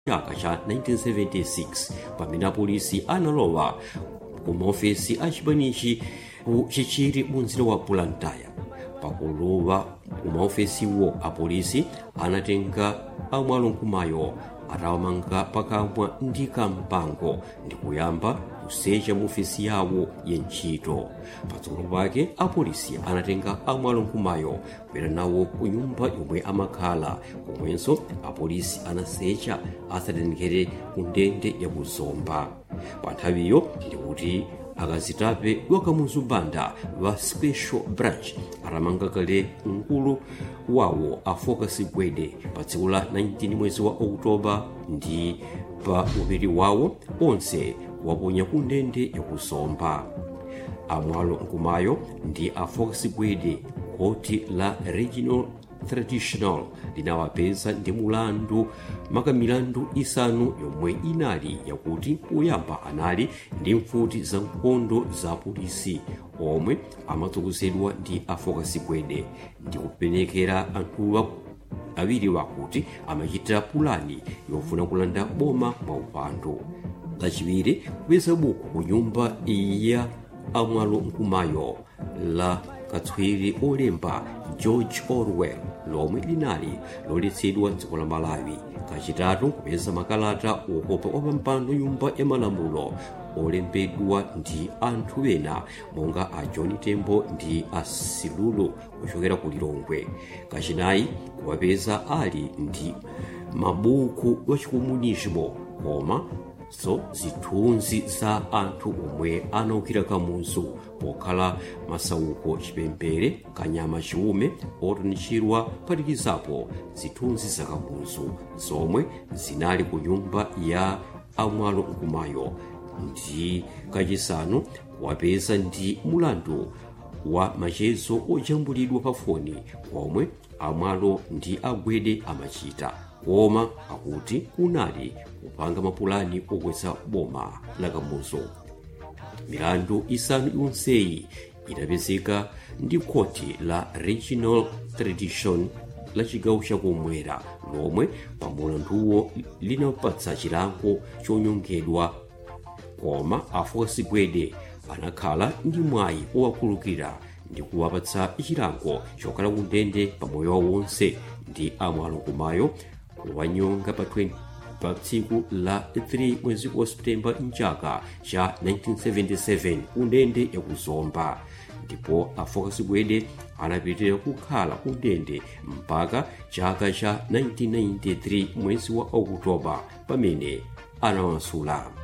chaka cha 1976 pamene apolisi analowa ku maofesi a chipanichi ku chichiri mu mzinda wa blantyre pakulowa ku maofesiwo apolisi anatenga amwalo nkumayo atawamanga pakamwa ndi kampango ndi kuyamba kusecha mu ofesi yawo yentchito patsogolo pake apolisi anatenga amwalo nkumayo kubwera nawo ku nyumba yomwe amakhala komwenso apolisi anasecha asatenekere ku ndende ya kuzomba pa nthawiyo ndikuti akazitape wakamuzu banda wa special branch atamanga kale mkulu wawo a focus gwede pa tsiku la 19 mwezi wa oktoba ndi pa upiri wawo onse waponya ku ndende yakuzomba amwalo nkumayo ndi a focus gwede koti la regional traditional linawapeza ndi mulandu makamilandu isanu yomwe inali yakuti poyamba anali ndi mfuti za nkhondo za polisi omwe amatsogozedwa ndi afokasi gwede ndi kupenekera anthuwa awiri wakuti amachita pulani yofuna kulanda boma mwaupando lachiwiri kupeza buku ku nyumba ya amwalo nkumayo la katswiri olemba george orwell lomwe linali loletsedwa dziko la malawi kachitatu kupeza makalata okopa opampando nyumba ya malamulo olembedwa ndi anthu ena monga a john tembo ndi a silulu kuchokera ku lilongwe kachinayi kuwapeza ali ndi mabuku wachikomunismo koma so zithunzi za anthu omwe anaukira kamuzu pokhala masauko chipembere kanyama chiume otanichirwa phatikizapo zithunzi za kamuzu zomwe zinali ku nyumba ya amwalo nkumayo ndi kachisanu kuwapeza ndi mulandu wa machezo ojambulidwa pa foni omwe amwalo ndi agwede amachita koma akuti kunali kupanga mapulani okweza boma la kamuzu milandu isanu yonseyi idapezeka ndi khoti la regional tradition la chigawo chakumwera lomwe pa mulanduwo linapatsa chilango chonyongedwa koma afosi gwede anakhala ndi mwayi owakhulukira ndi kuwapatsa chilango chokhala ku ndende pa moyo wawo wonse ndi amwalo kumayo kuwanyonga pa 20 pa tsiku la 3 mwezi wa septemba mchaka cha 1977 ku ndende yakuzomba ndipo afokasi gwede anapitirira kukhala ku ndende mpaka chaka cha 1993 mwezi wa okutoba pamene anawansula